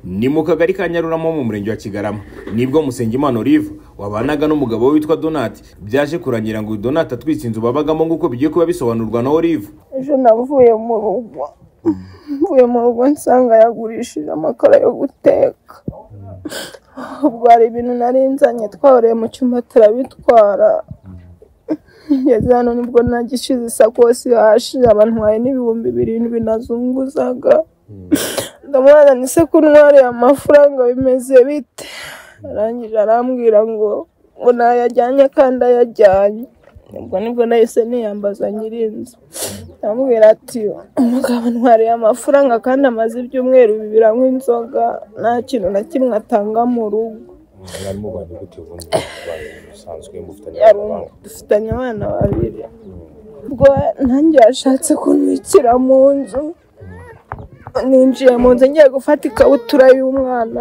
ni mu kagari ka nyaruramo mu murenge wa kigarama nibwo musengimana olive wabanaga n'umugabo we witwa donati byaje kurangira ngo uyu donati atwitse inzu babagamo nk'uko bigiye kuba bisobanurwa na olive ejo navuye mu rugo mvuye mu rugo nsanga yagurishije amakara yo guteka ubwo hari ibintu nari nzanye twabereye mu cyumba turabitwara ngeze hano nibwo nagishize isakosi hashije abantwaye n'ibihumbi birindwi nazunguzaga ndamubona ni se ko untwariye amafaranga bimeze bite arangije arambwira ngo ngo nayajyanye kandi ayajyanye ubwo nibwo nahise niyambaza nyirinzu ndamubwira ati umugabo ntwariye amafaranga kandi amaze ibyumweru bibiri anywa inzoga nta kintu na kimwe atanga mu rugo mwarimu mubanye gute ubundi usanzwe mufitanye yari umu- dufitanye abana babiri ubwo nanjye yashatse kunwikira mu nzu ninjiye mu nzu ngiye gufata ikabutura y'umwana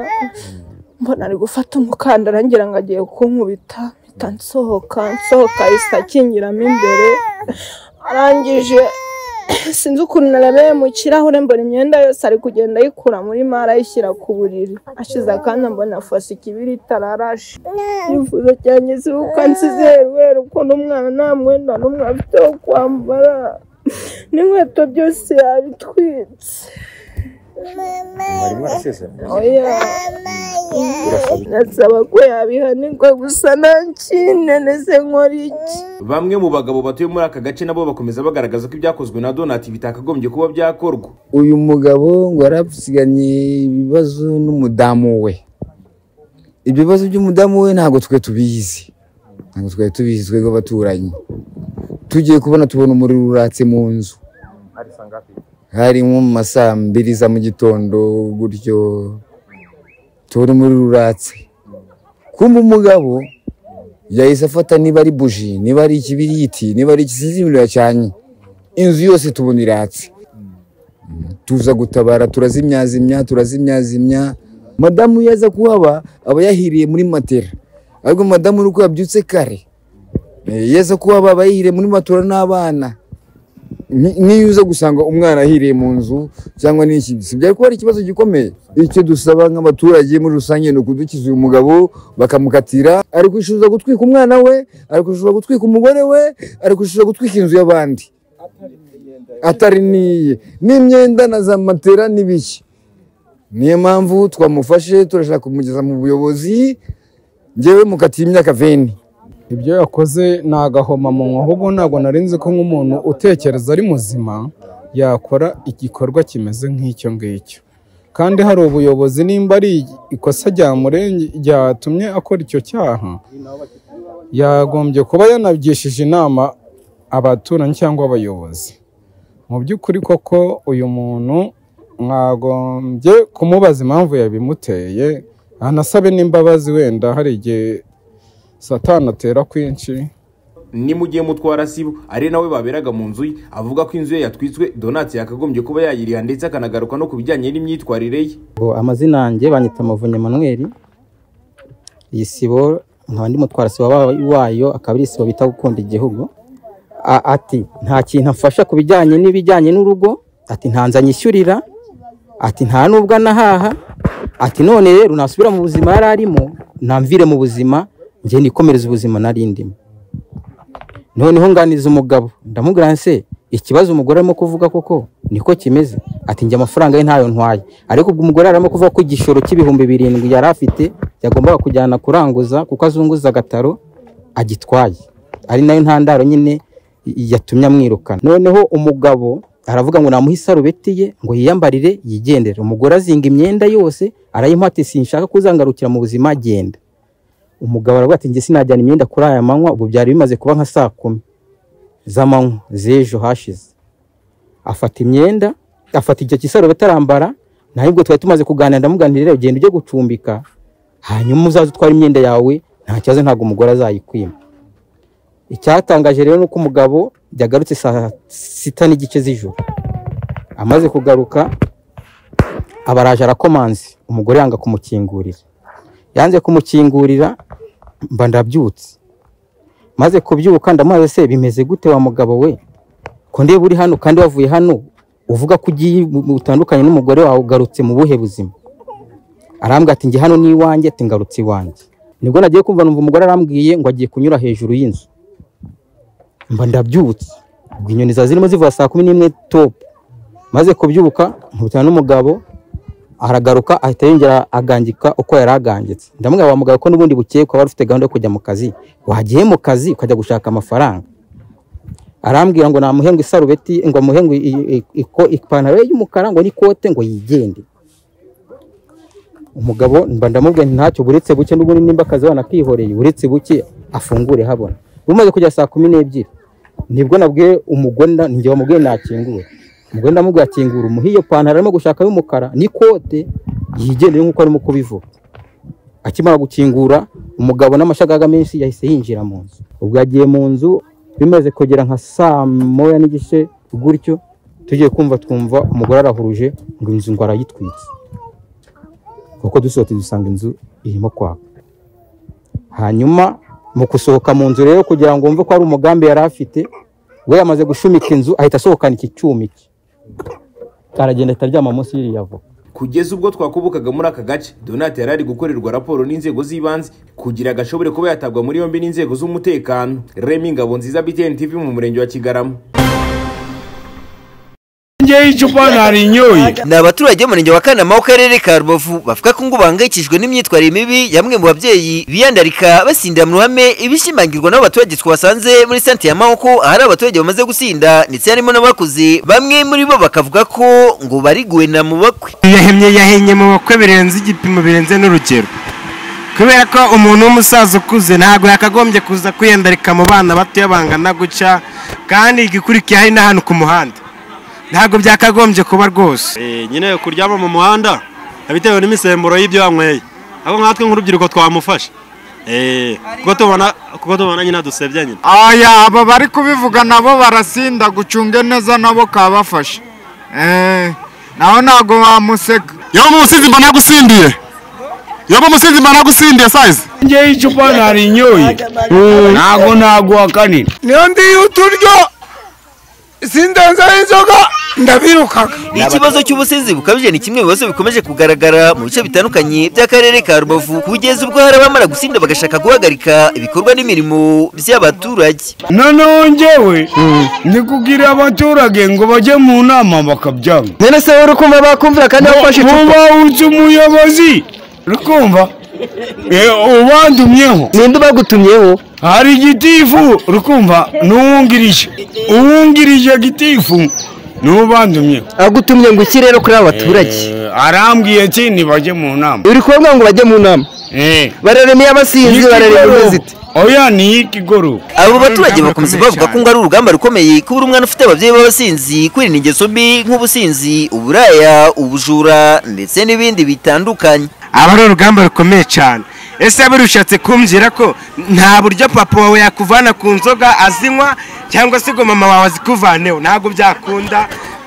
mbona ari gufata umukandara ngira ngo agiye kunkubita mpita nsohoka nsohoka ahise akingiramo imbere arangije sinzi ukuntu narebeye mu kirahure mbona imyenda yose ari kugenda ayikura muri mare ayishyira ku buriri ashize akanya mbona afashe ikibiriti ararashe icyifuzo cyanjye si uko nsizeruwe ukuntu umwana nta mwenda n'umwe afite wo kwambara n'inkweto byose yabitwitse mwarimu arasezeranye oya nasaba ko yabihanirwa gusa ntakineneze nkora iki bamwe mu bagabo batuye muri aka gace nabo bakomeza bagaragaza ko ibyakozwe na donati bitakagombye kuba byakorwa uyu mugabo ngo yari asiganye ibibazo n'umudamu we ibibazo by'umudamu we ntabwo twe tubizi ntabwo twari tubizi twebwe abaturanyi tugiye kubona tubona umuriro uratse mu nzu hari nko mu ma saa mbiri za mu gitondo gutyo tubona umuriro uratse kumva umugabo yahise afata niba ari buji niba ari ikibiriti niba ari ikisinzi imiriro yacanye inzu yose tubona iratse tuza gutabara turazimyazimya turazimyazimya madamu iyo aza kuhaba aba yahiriye muri matera ariko madamu uri uko yabyutse kare Eh, iyo aza kuhaba aba yahiriye muri matora n'abana Ni- n'iyo uza gusanga umwana ahiriye mu nzu cyangwa n'iki si byari kuba ari ikibazo gikomeye icyo dusaba nk'abaturage muri rusange ni ukudukiza uyu mugabo bakamukatira ari kwishyuza gutwika umwana we ari kwishyuza gutwika umugore we ari kwishyuza gutwika inzu y'abandi atari n'iye n'imyenda na za matera n'ibiki niyo mpamvu twamufashe turashaka kumugeza mu buyobozi ngewe mukatiye imyaka veni ibyo yakoze ni agahomamunwa ahubwo ntabwo narinzi ko nk'umuntu utekereza ari muzima yakora igikorwa kimeze nk'icyo ngicyo kandi hari ubuyobozi nimba ari ikosa ryamurenge ryatumye akora icyo cyaha yagombye kuba yanabyishije inama abaturanyi cyangwa abayobozi mu by'ukuri koko uyu muntu mwagombye kumubaza impamvu yabimuteye anasabe n'imbabazi wenda hari igihe satani atera kwinshi ni mu gihe mutwara sibo ari nawe baberaga mu nzu ye avuga ko inzu ye yatwitswe donati yakagombye kuba yayiriha ndetse akanagaruka no ku bijyanye n'imyitwarire ye Bo, amazina yanjye banyita muvunyi Emmanuel iyi sibo nkaba ndi mutwara sibo wa- wayo akaba ari isibo bita gukunda igihugu A- ati nta kintu afasha ku bijyanye n'ibijyanye n'urugo ati nta nzanyishyurira ati nta nubwo anahaha ati none rero nasubira mu buzima yari arimo namvire mu buzima njye nikomereza ubuzima nari ndimo noneho nganiza umugabo ndamubwira nse ikibazo umugore arimo kuvuga koko niko kimeze ati njye amafaranga ye ntayo ntwaye ariko ubwo umugore arimo kuvuga ko igishoro cy'ibihumbi birindwi yari afite yagombaga kujyana kuranguza kuko azunguza agataro agitwaye ari nayo ntandaro nyine yatumye amwirukana noneho umugabo aravuga ngo namuhe isarubeti ye ngo yiyambarire yigendere umugore azinga imyenda yose arayimuha ati sinshaka kuzangarukira mu buzima agenda umugabo aravuga ati njye sinajyana imyenda kuri aya manywa ubu byari bimaze kuba nka saa kumi z'amanywa z'ejo hashize afata imyenda afata icyo kisarubeti arambara naho ubwo twari tumaze kuganira ndamuganira rero genda ujye gucumbika hanyuma uzaze utware imyenda yawe nta kibazo ntabwo umugore azayikwima icyatangaje rero ni uko umugabo yagarutse saa sita n'igice z'ijoro amaze kugaruka abaraje arakomanze umugore yanga kumukingurira yanze kumukingurira mba ndabyutse maze kubyuka ndamubaza se bimeze gute wa mugabo we ko ndeba uri hano kandi wavuye hano uvuga ko ugiye utandukanye n'umugore wawe ugarutse mu buhe buzima arambwira ati njye hano ni iwanjye ati ngarutse iwanjye nibwo nagiye kumva numva umugore arambwiye ngo agiye kunyura hejuru y'inzu mba ndabyutse ubwo inyoni zari zirimo zivuga saa kumi n'imwe topu maze kubyuka nkubitana n'umugabo aragaruka ahita yongera agangika uko yari agangitse ndamubwira wa mugabo ko n'ubundi bukeye ukaba wari ufite gahunda yo kujya mu kazi wagiye mu kazi ukajya gushaka amafaranga arambwira ngo namuhengu isarubeti ngo amuhengu ipantaro ye y'umukara ngo n'ikote ngo yigende umugabo mba ndamubwira nti ntacyo buretse buke n'ubundi nimba akazi wanakihoreye uretse buke afungure habona bumaze kugera saa kumi n'ebyiri nibwo nabwiye umugore nda- njye wamubwiye nakingure umugore ndamubwiye akingura umuha iyo pantaro arimo gushaka y'umukara n'ikote yigendere nk'uko arimo kubivuga akimara gukingura umugabo n'amashagaga menshi yahise yinjira mu nzu ubwo yagiye mu nzu bimaze kugera nka saa moya n'igice gutyo tugiye kumva twumva umugore arahuruje ngo inzu ngo arayitwitse kuko dusohotse dusanga inzu irimo kwaka hanyuma mu gusohoka mu nzu rero kugira ngo wumve ko hari umugambi yari afite we yamaze gushumika inzu ahita asohokana iki cyuma iki aragenda ahita aryama munsi y'iriya voka kugeza ubwo twakubukaga muri aka gace donate yari ari gukorerwa raporo n'inzego z'ibanze kugira ngo ashobore kuba yatabwa muri yombi n'inzego z'umutekano remy ngabo nziza btn tv mu murenge wa kigarama ngewe icupa narinyoye ni abaturage b'umurenge wa kanama w'akarere ka rubavu bavuga ko ngo bahangayikishijwe n'imyitwarire mibi ya bamwe mu babyeyi biyandarika basindira mu ruhame ibishimangirwa n'abo baturage twasanze muri santere ya mahoko ahari abaturage bamaze gusinda ndetse harimo n'abakuze bamwe muri bo bakavuga ko ngo bariguwe na mu bakwe yahemye yahenye mu bakwe birenze igipimo birenze n'urugero kubera ko umuntu w'umusaza ukuze ntabwo yakagombye kuza kwiyandarika mu bana batoya bangana gutya kandi igikurikiye hari n'ahantu ku muhanda ntabwo byakagombye kuba rwose nyine kuryama mu muhanda bitewe n'imisemburo y'ibyo wanyweye aho nkatwe nk'urubyiruko twamufasha kuko tubona kuko tubona nyine dusebya nyine aya aba bari kubivuga nabo barasinda gucunge neza nabo kabafasha Eh, naho ntabwo bamuseka yewe umusizi mba nagusindiye yewe umusizi mba nagusindiye sayizi ngewe icupa narinyoye ntabwo naguhakanira niyo ndiye uturyo sindenzeho inzoga ndabirukaga ikibazo cy'ubusinzi bukabije ni kimwe mu bibazo bikomeje kugaragara mu bice bitandukanye by'akarere ka rubavu kugeza ubwo hari abamara gusinda bagashaka guhagarika ibikorwa n'imirimo by'abaturage noneho njyewe ni kugira abaturage ngo bajye mu nama bakabyanga none se uri kumva bakumvira kandi wafashe icupa muba uzi umuyobozi rukumva ubandumyeho ninde ubagutumyeho hari igitifu rukumva n'uwungirije uwungirije gitifu ni ubandumyeho agutumye ngo iki rero kuri aba baturage arambwiye ati ntibajye mu nama uri kubabwira ngo bajye mu nama Eh, bararemiye abasinzi bararemiye n'ikigoroba. umeze ite oya ni iy'ikigoroba abo baturage bakomeza bavuga ko ngo ari urugamba rukomeye kubura umwana ufite ababyeyi b'abasinzi kwirinda ingeso mbi nk'ubusinzi uburaya ubujura ndetse n'ibindi bitandukanye aba ari urugamba rukomeye cyane ese waba urushatse kumbwira ko nta buryo papa wawe yakuvana ku nzoga azinywa cyangwa se ngo mama wawe azikuvaneho ntabwo byakunda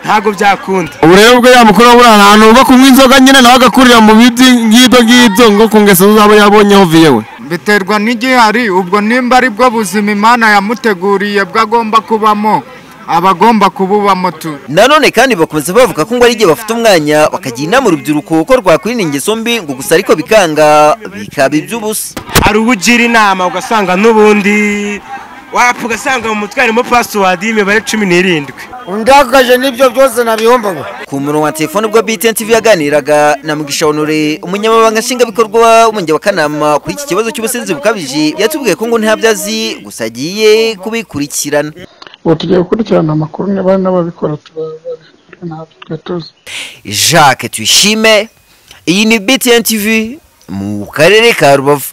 ntabwo byakunda ubu rero ubwo yamukuru buri ahantu uba kunywa inzoga nyine nawe agakurira mu bibyi ngibyo ngibyo ngo ku ngeso uzaba yabonyeho viyewe biterwa n'igihari ubwo nimba ari bwo buzima imana yamuteguriye bwagomba kubamo abagomba kububamo tu nanone kandi bakomeza bavuga ko ngo ari igihe bafite umwanya bakagira inama urubyiruko ko rwakwirinda ingeso mbi ngo gusa ariko bikanga bikaba iby'ubusa hari uwo ugira inama ugasanga n'ubundi wapfa ugasanga mu mutwe harimo pasiwadi y'imibare cumi n'irindwi undakaje n'ibyo byose nabihombaga ku murongo wa telefone ubwo btn tv yaganiraga na mugisha honore umunyamabanga nshingwabikorwa w'umurenge wa kanama kuri iki kibazo cy'ubusinzi bukabije yatubwiye ko ngo ntabyo azi gusa agiye kubikurikirana ubu tugiye gukurikirana amakuru niba hari n'ababikora turababara ntabwo twe tuzi jacques tuyishime iyi ni btn tv mu karere ka rubavu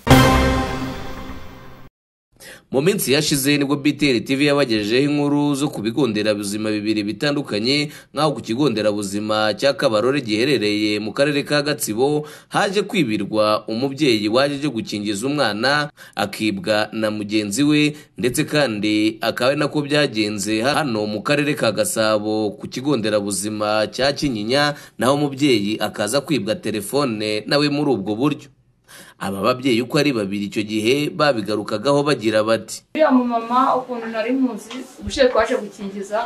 mu minsi yashize nibwo btr tv yabagejejeho inkuru zo ku bigo nderabuzima bibiri bitandukanye nk'aho ku kigo nderabuzima cya kabarore giherereye mu karere ka gatsibo haje kwibirwa umubyeyi waje aje gukingiza umwana akibwa na mugenzi we ndetse kandi akaba ari nako byagenze hano mu karere ka gasabo ku kigo nderabuzima cya kinyinya naho umubyeyi akaza kwibwa telefone nawe muri ubwo buryo aba babyeyi uko ari babiri icyo gihe babigarukagaho bagira bati uriya mumama ukuntu nari muzi ubushize twaje gukingiza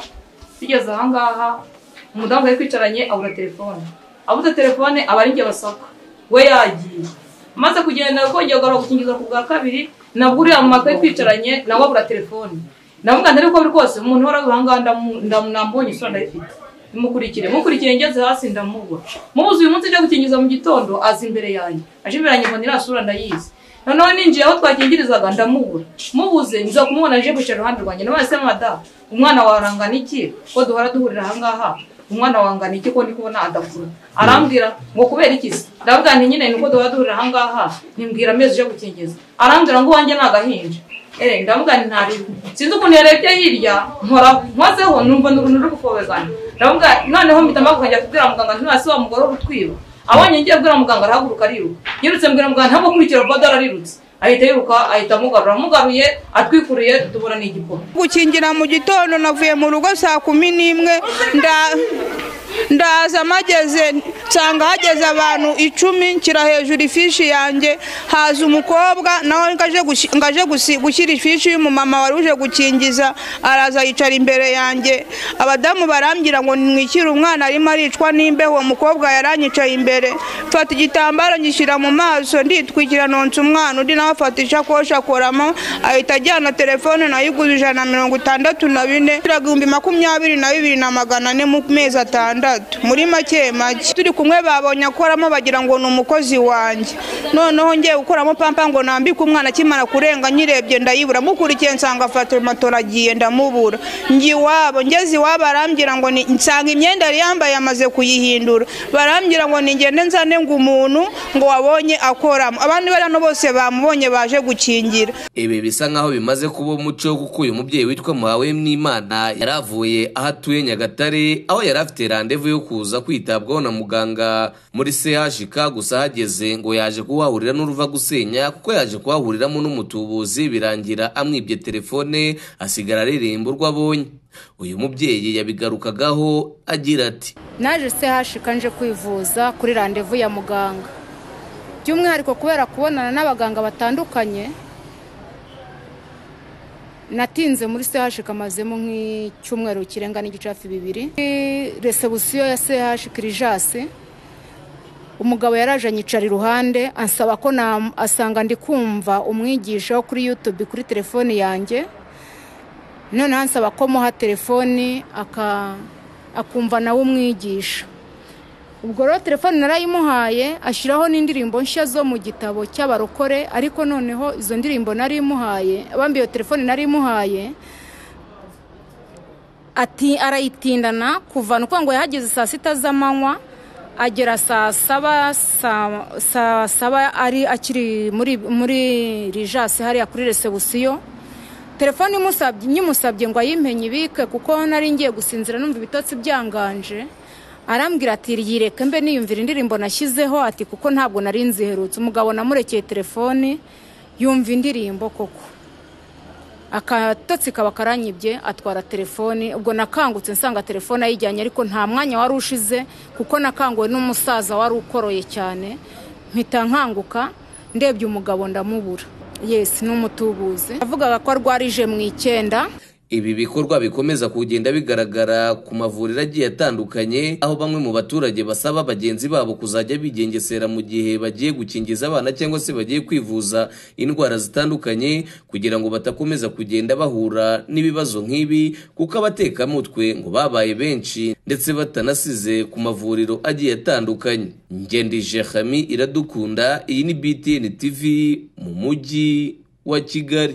tugeze ahangaha umudamu yari kwicaranye abura telefone abuze telefone aba ari njye basohoka we yagiye maze kugenda kongera kugarura gukingiza ku bwa kabiri nabwo uriya mu makaye twicaranye nawe abura telefone ndavuga nti ariko rwose umuntu uhora abiha ngaha ndamu- ndamu- nambonye isura ndayifite mukurikire mukurikire ngeze hasi ndamubura mubuze uyu munsi ajya gukingiza mu gitondo aza imbere yanjye aje imbere yanjye mbona iriya sura ndayizi noneho ninjiye aho twakingirizaga ndamubura mubuze nza kumubona aje kwicara iruhande rwanjye nawe se madamu umwana wawe arangana iki ko duhora duhurira ahangaha umwana wangana iki ko ndi kubona adakura arambwira ngo kubera iki se ndavuga nti nyine nuko duhora duhurira ahangaha nimbwira amezi uje gukingiza arambwira ngo wanjye ni agahinja Eh, ndavuga nti ntariho sinzi ukuntu yarebye hirya nkoraho nkozeho numva ni uruntu ruri gufobezanya ndavuga noneho mpita mpaguka njya kubwira muganga ntiwasi wa mugore urutwiba abonye ngiye kubwira muganga arahaguruka ariruka yirutse mbwira muganga ntamukurikira bodo ararirutse ahita yiruka ahita amugarura amugaruye atwikuruye tubura ni igipupe gukingira mu gitondo navuye mu rugo saa kumi n'imwe nda- ndaza mageze nsanga hageze abantu icumi nshyira hejuru ifishi yanjye haza umukobwa nawe ngo aje gushi- ngo aje gusi- gushyira ifishi y'umumama wari uje gukingiza araza yicara imbere yanjye abadamu barambwira ngo nimwishyure umwana arimo aricwa n'imbeho uwo mukobwa yaranyicaye imbere mfata igitambaro ngishyira mu maso nditwikira nonsa umwana undi nawe afata ishakoshi akoramo ahita ajyana telefone nayo igura ijana na mirongo itandatu na bine turaga ibihumbi makumyabiri na bibiri na magana ane mu mezi atandatu muri make make turi kumwe babonye akoramo bagira ngo ni umukozi wanjye noneho ngiye gukuramo pampa ngo nambike umwana akimara kurenga nyirebye ndayibura mukurikiye nsanga afata matora agiye ndamubura njye iwabo ngeze iwabo arambwira ngo ni- nsanga imyenda yari yambaye amaze kuyihindura barambwira ngo ningende nzane ngo umuntu ngo wabonye akoramo abandi bari hano bose bamubonye baje gukingira ibi bisa nk'aho bimaze kuba umuco kuko uyu mubyeyi witwa muhawemwimana yari avuye aho atuye nyagatare aho yari afite randevu yo kuza kwitabwaho na muganga muri chk gusa ahageze ngo yaje kuhahurira n'uruva gusenya kuko yaje kuhahuriramo n'umutubuzi birangira amwibye telefone asigara aririmba urwo abonye uyu mubyeyi yabigarukagaho agira ati naje sehashika nje kwivuza kuri randevu ya muganga by'umwihariko kubera kubonana n'abaganga batandukanye natinze muri sehashika amazemo nk'icyumweru kirenga n'igice hafi bibiri Kuri resebusiyo ya sehashika irijasi umugabo yaraje anyicara iruhande ansaba ko na asanga ndi kumva umwigisha wo kuri yutube kuri telefoni yanjye noneho ansaba ko muha telefoni aka akumva nawe umwigisha ubwo rero telefone narayimuhaye ashyiraho n'indirimbo nshya zo mu gitabo cy'abarokore ariko noneho izo ndirimbo nari imuhaye abambi iyo telefone nari imuhaye ati arayitindana kuva ni ukuvuga ngo yahageze saa sita z'amanywa agera saa saba saa saa saba ari akiri muri muri rijasi hariya kuri resebusiyo telefone imusabye nyimusabye ngo ayimpenye ibike kuko nari ngiye gusinzira numva ibitotsi byanganje arambwira ati yireke mbe niyumvira indirimbo nashyizeho ati kuko ntabwo nari nziherutse umugabo namurekeye telefoni yumva indirimbo koko akatotsi kaba karanyibye atwara telefoni ubwo nakangutse nsanga telefone ayijyanye ariko nta mwanya wari ushize kuko nakanguwe n'umusaza wari ukoroye cyane mpita nkanguka ndebye umugabo ndamubura yesi ni umutubuzi yavugaga ko arwarije mu icyenda Ibi bikorwa bikomeza kugenda bigaragara ku mavuriro agiye atandukanye aho bamwe mu baturage basaba bagenzi babo kuzajya bigengesera mu gihe bagiye gukingiza abana cyangwa se bagiye kwivuza indwara zitandukanye kugira ngo batakomeza kugenda bahura n'ibibazo nk'ibi kuko abatekamutwe ngo babaye benshi ndetse batanasize ku mavuriro agiye atandukanye ngendije hami iradukunda iyi ni btn tv mu mujyi wa kigali